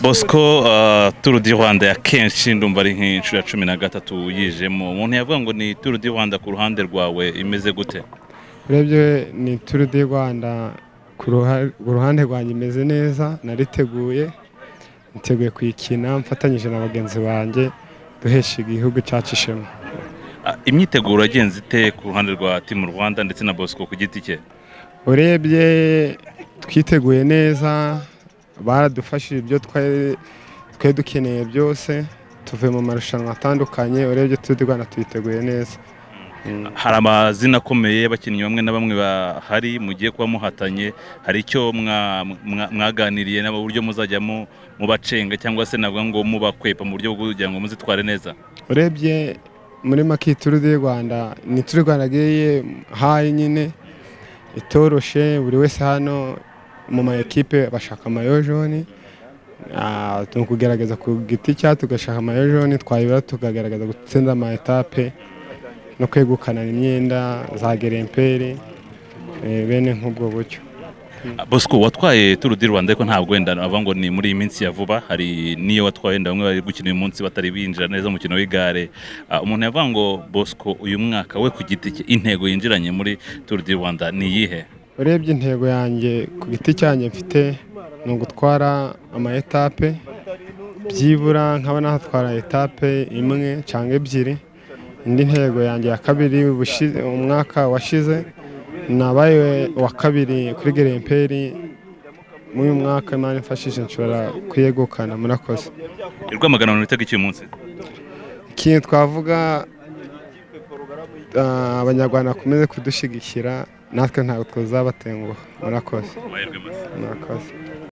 bosco turu di rwanda ya kenshi ndumva ari nk'inshuro ya cumi na gatatu yijemo umuntu yavuga ngo ni turu di rwanda ku ruhande rwawe imeze gute urebye ni turu di rwanda ku ruhande rwanjye imeze neza nariteguye niteguye kuyikina mfatanyije na bagenzi banjye duhesha igihugu cyacu ishema imyiteguro yagenze ite ku ruhande rwa timu rwanda ndetse na bosco ku giti cye urebye twiteguye neza baradufashije ibyo twari dukeneye byose tuvuye mu marushanwa atandukanye urebye turi rwanda tuyiteguye neza hari amazina akomeye y'abakinnyi bamwe na bamwe bahari mugiye kuba muhatanye hari icyo mwaganiriye nabo buryo muzajya mubacenga cyangwa se navuga ngo mubakwepa mu buryo bwo kugira ngo muzitware neza urebye muri make turu di rwanda ni turu rwanda agiye hayi nyine itoroshe buri wese hano mu ma ekipe bashaka joni ni ukugerageza ku giti cya tugashaka joni twayibura tukagaragaza gutsinda ama etape no kwegukana imyenda za geremperi bene nk'ubwo buryo bosco watwaye turu di rwanda ariko ntabwo wenda navuga ngo ni muri iyi minsi ya vuba hari n'iyo watwaye wenda bamwe bari gukina uyu munsi batari binjira neza umukino w'igare umuntu yavuga ngo bosco uyu mwaka we ku giti cye intego yinjiranye muri turu di rwanda ni iyihe urebye intego yanjye ku giti cyanjye mfite ni ugutwara ama etape byibura nkaba nahatwara etape imwe cyangwa ebyiri indi ntego yanjye ya kabiri umwaka washize nabaye wa kabiri kuri geremperi muri uyu mwaka imana imfashije nshobora kuyegukana murakoze rwamagana rwitega iki munsi ikintu twavuga abanyarwanda bakomeze kudushyigikira natwe ntabwo tuzabatenguha murakoze murakoze